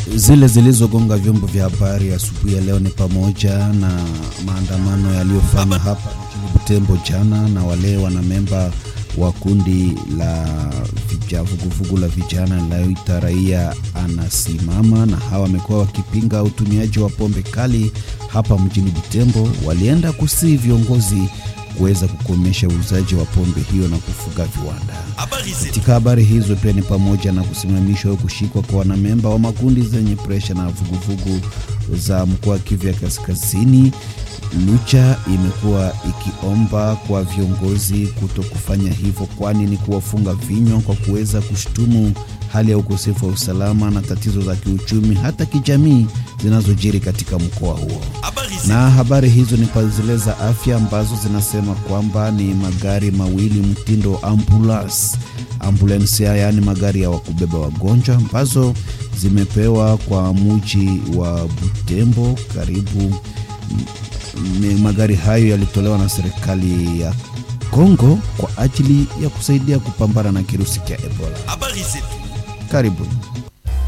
Zile zilizogonga vyombo vya habari asubuhi ya leo ni pamoja na maandamano yaliyofanywa hapa mjini Butembo jana na wale wanamemba wa kundi la vija- vuguvugu la vijana linaloita raia anasimama, na hawa wamekuwa wakipinga utumiaji wa pombe kali hapa mjini Butembo. Walienda kusii viongozi kuweza kukomesha uuzaji wa pombe hiyo na kufuga viwanda. Katika habari hizo pia ni pamoja na kusimamishwa au kushikwa kwa wanamemba wa makundi zenye presha na vuguvugu za mkoa wa Kivu ya Kaskazini. Lucha imekuwa ikiomba kwa viongozi kuto kufanya hivyo, kwani ni kuwafunga vinywa kwa kuweza kushutumu hali ya ukosefu wa usalama na tatizo za kiuchumi hata kijamii zinazojiri katika mkoa huo. Na habari hizo ni pa zile za afya ambazo zinasema kwamba ni magari mawili mtindo ambulance ambulance, yaani magari ya wakubeba wagonjwa ambazo zimepewa kwa muji wa Butembo karibu ni magari hayo yalitolewa na serikali ya Kongo kwa ajili ya kusaidia kupambana na kirusi cha Ebola. Habari zetu. Karibuni.